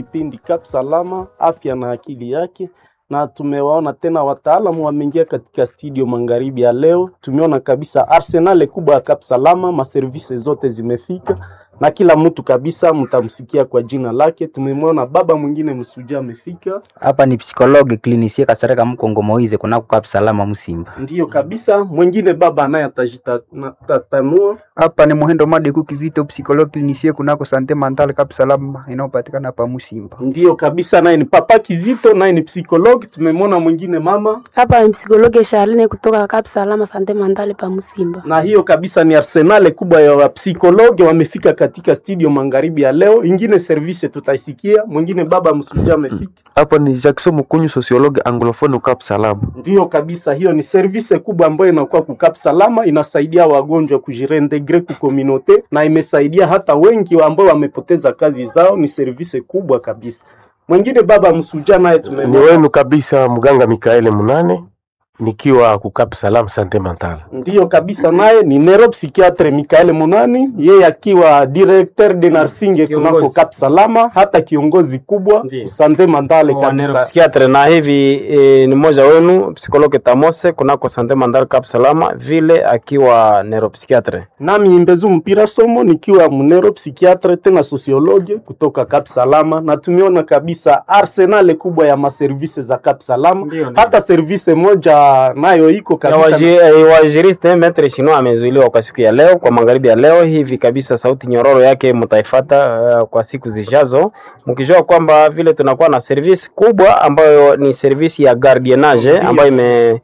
kipindi Kap Salama, afya na akili yake, na tumewaona tena wataalamu wameingia katika studio magharibi ya leo. Tumeona kabisa arsenal kubwa ya Kap Salama, maservise zote zimefika na kila mtu kabisa mtamsikia kwa jina lake. Tumemwona baba mwingine msuja amefika, Hapa ni psikologe klinisie Kasareka Mkongo Moize kunako Kap Salama Musimba. ndiyo kabisa. Mwingine baba naye atajitatanua Hapa ni Muhendo Madeku Kizito, psikologi klinisie kunako Sante Mental Kap Salama inayopatikana hapa Musimba. Ndiyo kabisa, naye ni papa Kizito, naye ni psikologi. Tumemwona mwingine mama, Hapa ni psikologe Charline kutoka Kap Salama Sante Mandale pa Musimba. na hiyo kabisa ni arsenale kubwa ya wapsikologi wamefika katika studio magharibi ya leo. Ingine service tutaisikia, mwingine baba msuja amefika. Hapa ni Jackson Mukunyu, sociologue anglophone Cap Salama. Ndiyo kabisa, hiyo ni service kubwa ambayo inakuwa kukap salama, inasaidia wagonjwa kujireintegre ku community na imesaidia hata wengi ambao wamepoteza kazi zao. Ni service kubwa kabisa. Mwingine baba msuja naye Ni tumemwona wenu kabisa mganga Mikaele Munane nikiwa ku Cap Salam Sante Mental. Ndiyo kabisa, naye ni neuropsychiatre Mikael Munani, yeye akiwa directeur de nursing kunako Cap Salama, hata kiongozi kubwa Ndiyo. sante mandale wa kabisa. neuropsychiatre na hivi e, ni mmoja wenu psikologe Tamose kunako Sante Mandal Cap Salama vile akiwa neuropsychiatre. Nami Imbezu Mpira Somo nikiwa neuropsychiatre tena sociologue kutoka Cap Salama, na tumeona kabisa arsenal kubwa ya maservise za Cap Salama, Ndiyo, ndiyo. hata service moja nayo iko Ya kabisa waji- eh, Wajiriste Metre Shino amezuiliwa kwa siku ya leo, kwa magharibi ya leo hivi kabisa. Sauti nyororo yake mtaifata uh, kwa siku zijazo, mkijua kwamba vile tunakuwa na service kubwa ambayo ni service ya gardiennage ambayo ime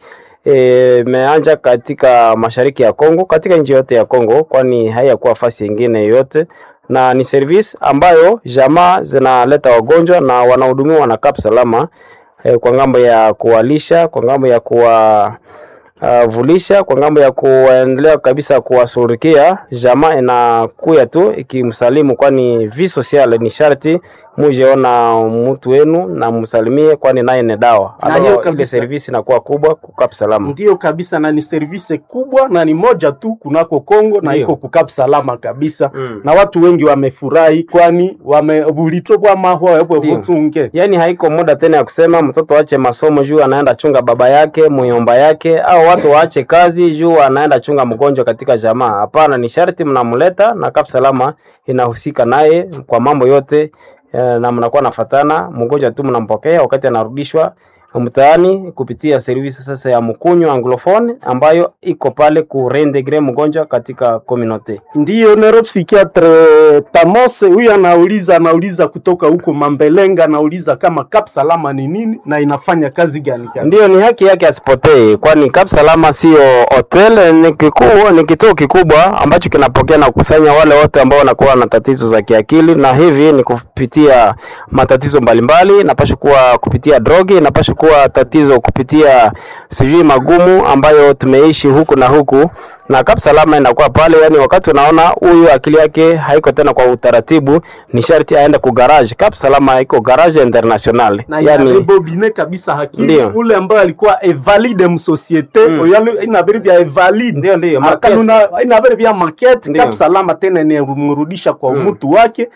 eh, imeanja katika mashariki ya Kongo, katika nchi yote ya Kongo, kwani haiyakuwa fasi nyingine yoyote na ni service ambayo jamaa zinaleta wagonjwa na wanahudumiwa na Cap Salama eh, kwa ngambo ya kuwalisha, kwa ngambo ya kuwa uh, vulisha, kwa ngambo ya kuendelea kabisa kuwasurikia jamaa inakuya tu ikimsalimu, kwani vi social ni sharti mujeona mtu wenu na msalimie, kwani naye ni dawa. Na hiyo Alors, ile kabisa. service inakuwa kubwa ku Cap Salama. Ndiyo kabisa, na ni service kubwa na ni moja tu kunako Kongo na Ndiyo. iko kukap salama kabisa Mm. na watu wengi wamefurahi, kwani wamebulitobwa mahwa webwe Ndiyo. butunge Yaani haiko muda tena ya kusema mtoto aache masomo juu anaenda chunga baba yake muyomba yake, au watu waache kazi juu anaenda chunga mgonjwa katika jamaa. Hapana, ni sharti mnamleta na Cap Salama inahusika naye kwa mambo yote eh, na mnakuwa nafatana, mgonjwa tu mnampokea wakati anarudishwa mtaani kupitia servisi sasa ya mkunyu anglophone ambayo iko pale ku reintegre mgonjwa katika community. Ndiyo neuropsychiatre Tamose huyu anauliza anauliza kutoka huko Mambelenga, anauliza kama Cap Salama ni nini na inafanya kazi gani gani. Ndiyo, ni haki yake asipotee, kwani Cap Salama sio hotel, ni kikubwa, ni kituo kikubwa ambacho kinapokea na kukusanya wale wote ambao wanakuwa na tatizo za kiakili, na hivi ni kupitia matatizo mbalimbali. Napasha kuwa kupitia drogi, napasha kuwa tatizo kupitia sijui magumu ambayo tumeishi huku na huku na Cap Salama inakuwa pale, yani wakati unaona huyu akili yake haiko tena kwa utaratibu, ni sharti aende ku garage. Cap Salama iko garage international, na yani inaribobine kabisa hakili Ndiyo. ule ambaye alikuwa evalide msosiete Mm. oyali inabiri vya evalide ndio ndio market. akanuna inabiri vya market Ndiyo. Cap Salama tena inamrudisha kwa Mm. umutu wake